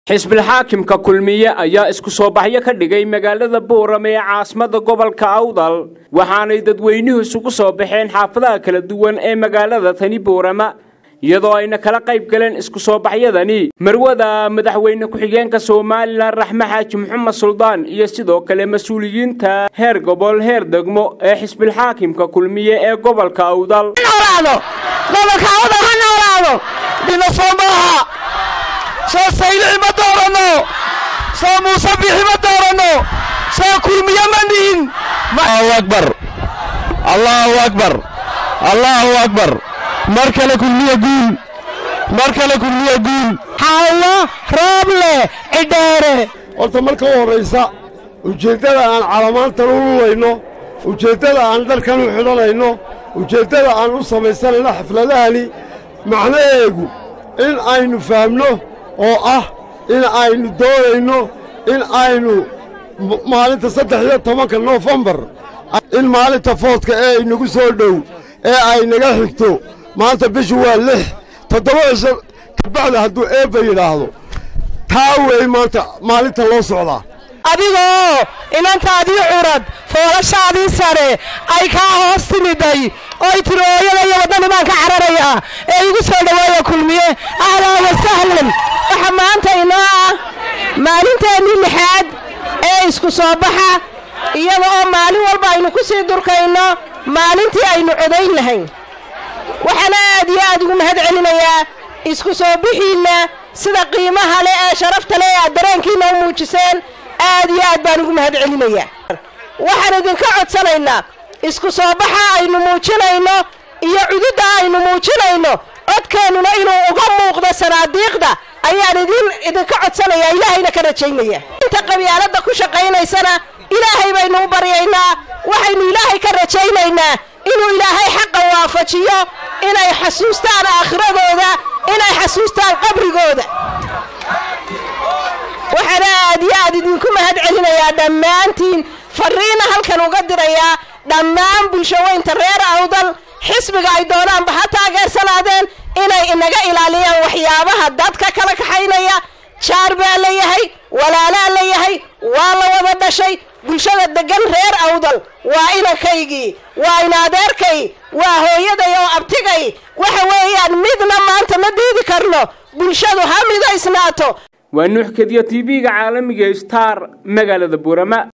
xisbilxaakimka kulmiye ayaa isku soo baxyo ka dhigay magaalada boorame ee caasimada gobolka awdal waxaanay dadweynuhu isugu soo baxeen xaafadaha kala duwan ee magaalada tani boorama iyadoo ayna kala qayb galeen isku soo baxyadani marwada madaxweyne ku-xigeenka somalilan raxme xaaji maxamed suldaan iyo sidoo kale mas-uuliyiinta heer gobol heer degmo ee xisbilxaakimka kulmiye ee gobolka awdal soo saylici ma dooranno soo muuse bixi ma dooranno soo kulmiye ma nihin allahu akbar allahu akbar allahu akbar mar kale kulmiye guul mar kale kulmiye guul xaawo rooble cidheere horta marka u horraysa ujeeddada aan calamaantan u lulayno ujeeddada aan dharkan u xidhanayno ujeeddada aan u samaysanayno xafladahani macnaheegu in aynu fahamno oo ah in aynu doonayno in aynu maalinta saddex iyo tobanka noofembar in maalinta foodka ee inagu soo dhow ee ay naga xigto maanta bishu waa lix toddoba cisho kabacda hadduu eebba yidhaahdo taa weey maanta maalinta loo socdaa adigoo inantaadii curad foolashaadii sare ay kaa hoos timiday oy tiri ooyada iyo waddan imaan ka cararaya ee igu soo dhoweeya kulmiye ahlan wa sahlan waxa maanta inoo ah maalinteennii lixaad ee isku soo baxa iyada oo maalin walba aynu ku sii durkayno maalintii aynu codayn lahayn waxaana aad iyo aad ugu mahad celinayaa isku soo bixiinna sida qiimaha leh ee sharafta leh ee aad dareenkiinna u muujiseen aad iyo aad baan ugu mahad celinayaa waxaan idinka codsanaynaa isku soo baxa aynu muujinayno iyo cududda aynu muujinayno codkeennuna inuu uga muuqdo sanaadiiqda ayaan idin idinka codsanayaa ilaahayna ka rajaynaya inta qabyaaladda ku shaqaynaysana ilaahay baynu u baryaynaa waxaynu ilaahay ka rajaynaynaa inuu ilaahay xaqa waafajiyo inay xasuustaan aakhiradooda inay xasuustaan qabrigooda waxaana aad iyo aad idinku mahad celinayaa dhammaantiin farriina halkan uga dirayaa dhammaan bulshaweynta reer awdal xisbiga ay doonaanba ha taageersanaadeen inay inaga ilaaliyaan waxyaabaha dadka kala kaxaynaya jaar baa la yahay walaalaa la yahay waa la wada dhashay bulshada deggan reer awdal waa inankaygii waa inadeerkay waa hooyaday oo abtigay waxa weeyaan midna maanta ma diidi karno bulshadu ha midaysnaato waa nuux kediya tv-ga caalamiga star magaalada buurama